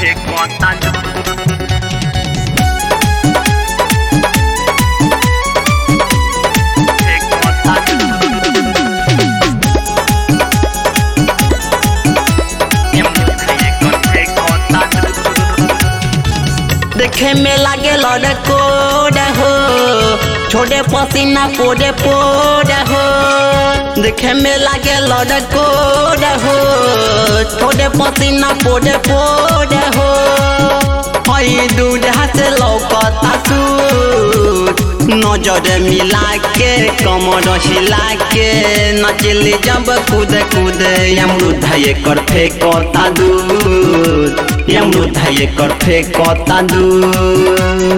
देखे में लागे लड़ कोड हो छोड़े पसीना पोड़े पोड़ हो देखे में लागे लड़ कोड हो छोड़े पसीना पोड़े पोड़ हो हई दूध से लौकता सूट नजर मिला के कमर हिला के नचली जब कूद कूद अमरुद एकर फेंकता दूध अमरुद एकर फेंकता दूध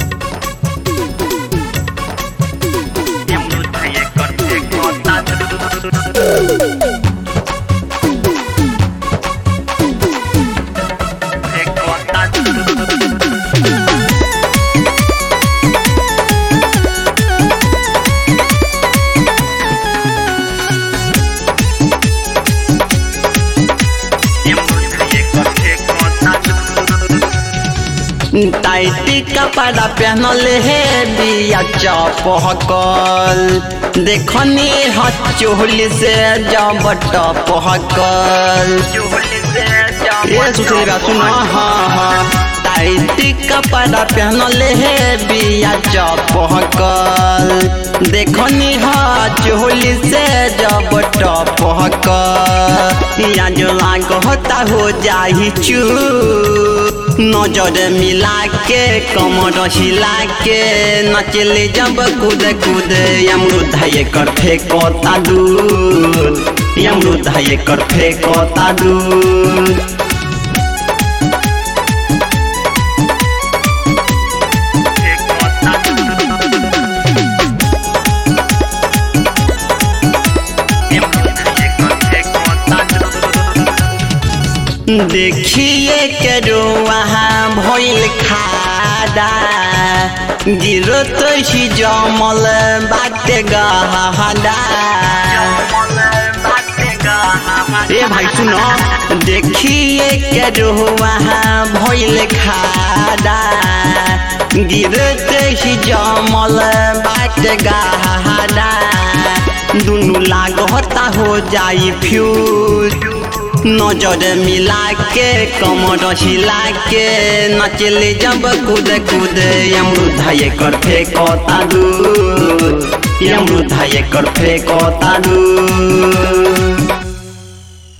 टाइटी कपड़ा पहनले हे बिया चपहकल देखनी ह चोहली से जब टपहकल ये सुशील बा सुन हाँ हाँ टाइटी कपड़ा पहनले हे बिया चपहकल देखनी ह चोहली से जब टपहकल या जो लाग होता हो जाही चू नजर मिला के कमर हिला के नचले जब कूद कूद अमरुद एकर फेंकता दूध अमरुद एकर फेंकता दूध देखिए के रो वहाँ भइल खादा गिरो तो ही जमल बाटे गहदा ए भाई सुनो देखिए के रो वहाँ भइल खादा गिरो तो ही जमल बाटे गहदा दुनु लागता हो जाई फ्यूज नजर मिला के कमर हिला के नचले जब कूद कूद अमरुद एकर फेंकता दूध अमरुद एकर फेंकता दूध